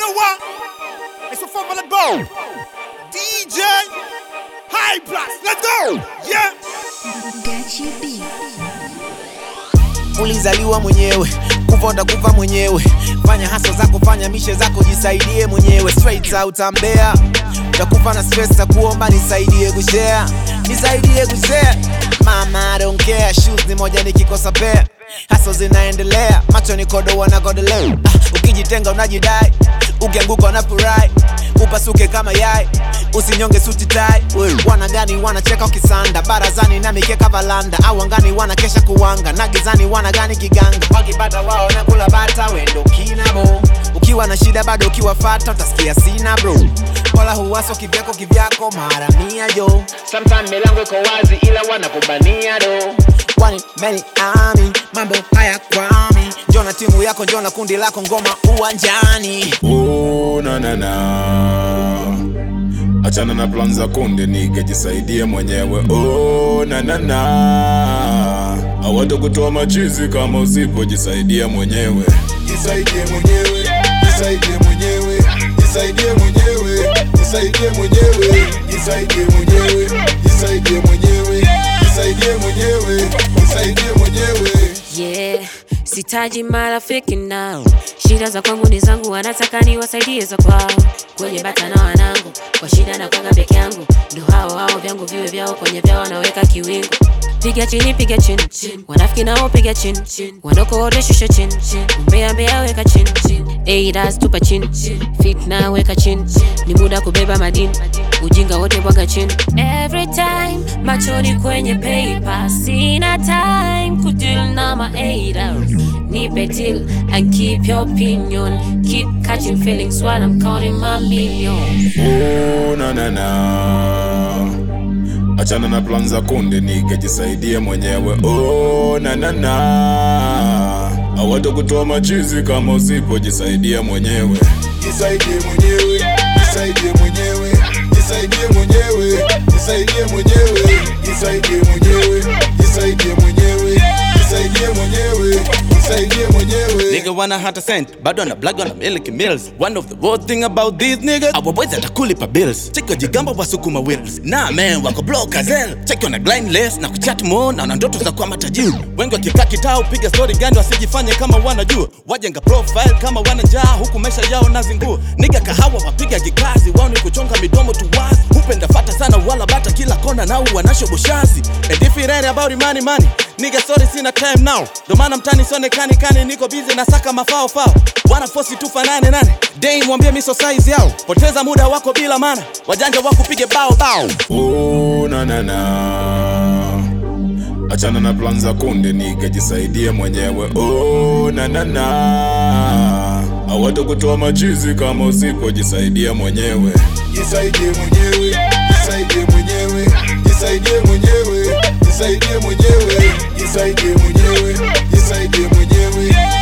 what? It's a formula go. DJ High Plus, let's go. Yeah. Gachi B. ulizaliwa mwenyewe kufa utakufa mwenyewe fanya haso zako fanya mishe zako jisaidie mwenyewe straight out ambea utakufa na stress za kuomba nisaidie kushare nisaidie kushare mama I don't care shoes ni moja nikikosa pair haso zinaendelea macho ni kodo wanakodelea ah, ukijitenga unajidai ukianguka unafurahi upasuke kama yai usinyonge suti tai wana gani wanacheka ukisanda barazani na mikeka valanda au angani wanakesha kuwanga na gizani wana gani kiganga wakipata wao na kula bata wendo kinabo ukiwa na shida bado ukiwafata utasikia sina bro wala huwaso kivyako kivyako mara mia jo sometime milango iko wazi ila wanakubania do wani meni ami mambo haya kwami njona timu yako njona kundi lako ngoma uwanjani Oh, na na na achana na plan za kundi nikejisaidie mwenyewe oh, na na na awata kutoa machizi kama usipojisaidia mwenyewe jisaidie mwenyewe jisaidie mwenyewe jisaidie mwenyewe jisaidie mwenyewe jisaidie mwenyewe jisaidie mwenyewe jisaidie mwenyewe jisaidie mwenyewe yeah sitaji marafiki nao shida za kwangu ni zangu wanataka niwasaidie za kwao kwenye bata na wanangu kwa shida na kwanga peke yangu ndo hao hao vyangu viwe vyao kwenye vyao wanaweka kiwingu piga chini piga chini wanafiki nao piga chini wanoko wote shusha chini umbea mbea weka chini eidas tupa chini fitna weka chini ni muda kubeba madini ujinga wote bwaga chini every time machoni kwenye paper sina time kudeal na ma haters nipe deal and keep your opinion keep catching feelings while I'm counting my millions oh, na na na achana na plan za kundi nikejisaidie mwenyewe oh, na na na awata kutoa machizi kama usipojisaidia mwenyewe jisaidie mwenyewe jisaidie mwenyewe jisaidie mwenyewe jisaidie mwenyewe jisaidie mwenyewe jisaidie mwenyewe jisaidie mwenyewe jisaidie mwenyewe Nigga wanna hunt a cent, bado ana blag wana milk mills. One of the worst thing about these niggas, our boys atakulipa bills. Check your jigamba wasukuma wheels. Nah man, wako blow kazel. Check wana grind less na kuchat more na wana ndoto za kuwa matajiri. Wengi wakikaa kitao piga story gani wasijifanye kama wanajua. Wajenga profile kama wanajaa huku maisha yao nazingua. Nigga kahawa wapiga kikazi, wao ni kuchonga midomo tu wazi. Hupenda fata sana wala bata kila kona nao wanasho bushazi. And if it ain't about money money, nigga sorry sina time now. Ndo maana mtani sionekani kani niko busy na saka mafao fao. Wana fosi tu fanane nane. Dame mwambie miso size yao. Poteza muda wako bila maana. Wajanja wako pige bao bao. Oh, na na na achana na plan za kundi nikejisaidie mwenyewe oh, na na na awata kutoa machizi kama usipojisaidia mwenyewe jisaidie mwenyewe jisaidie mwenyewe jisaidie mwenyewe jisaidie mwenyewe jisaidie mwenyewe jisaidie mwenyewe